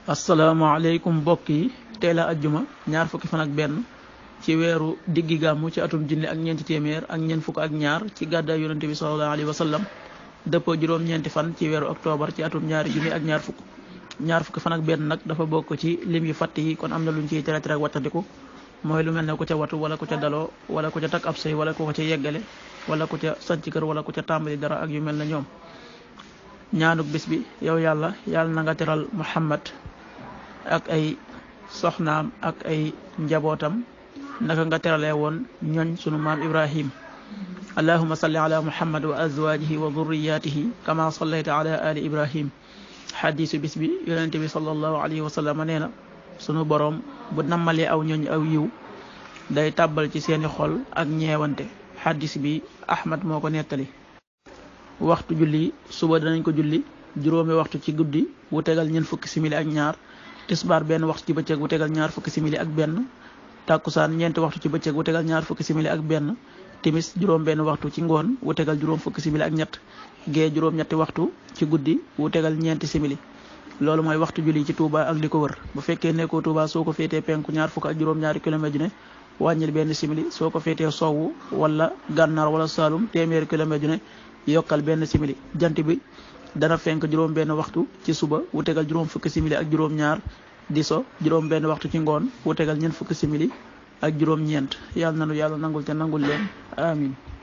asalaamaaleykum mbokk yi tey la ajjuma ñaar fukki fan ak benn ci weeru diggi gàmmu ci atum junni ak ñeenti téeméer ak ñeent fukk ak ñaar ci gàddaay yonente bi sallallahu alayhi wa sallam dëppoo juróom-ñeenti fan ci weeru octobre ci atum ñaari junni ak ñaar fukk ñaar fukki fan ak benn nag dafa bokk ci lim yu fatt yi kon am na luñ ciy tere tere ak wattandiku mooy lu mel ne ku ca watu wala ku ca daloo wala ku ca takk ab sëy wala ku ko ca yeggale wala ku ca sanc kër wala ku ca tàmbali dara ak yu mel ne ñoom ñaanuk bis bi yow yàlla yàlla na nga teral muhammad ak ay soxnaam ak ay njabootam naka nga teralee woon ñooñ sunu maam ibrahim allahuma salli ala muhammad wa azwajihi wa dhurriyatihi kama sallayta ala ali ibrahim xadisu bis bi yonente bi sallallahu alayhi wa sallam nee na sunu boroom bu nammalee aw ñooñ aw yiw day tàbbal ci seeni xol ak ñeewante xadis bi ahmad moo ko nettali waxtu julli suba danañ ko julli juróomi waxtu ci guddi wu tegal ñeent fukki simili ak ñaar tisbaar benn waxtu ci bëccëg wu tegal ñaar fukki simili ak benn tàkkusaan ñeenti waxtu ci bëccëg wu tegal ñaar fukki simili ak benn timis juróom benn waxtu ci ngoon wu tegal juróom fukki simili ak ñett gee juróom ñetti waxtu ci guddi wu tegal ñeenti simili loolu mooy waxtu julli ci Touba ak li ko wër bu fekkee nekkoo Touba soo ko féetee penku ñaar fukk ak juróom-ñaari kilomètre ju ne wàññil benn simili soo ko féetee sowwu wala gànnaar wala saalum téeméeri kilomètre ju ne yokkal benn simili jant bi dana fenk juróom benn waxtu ci suba wu tegal juróom fukki simili ak juróom ñaar di so juróom benn waxtu ci ngoon wu tegal ñeent fukki simili ak juróom ñeent yàlla nanu yàlla nangul te nangul leen amin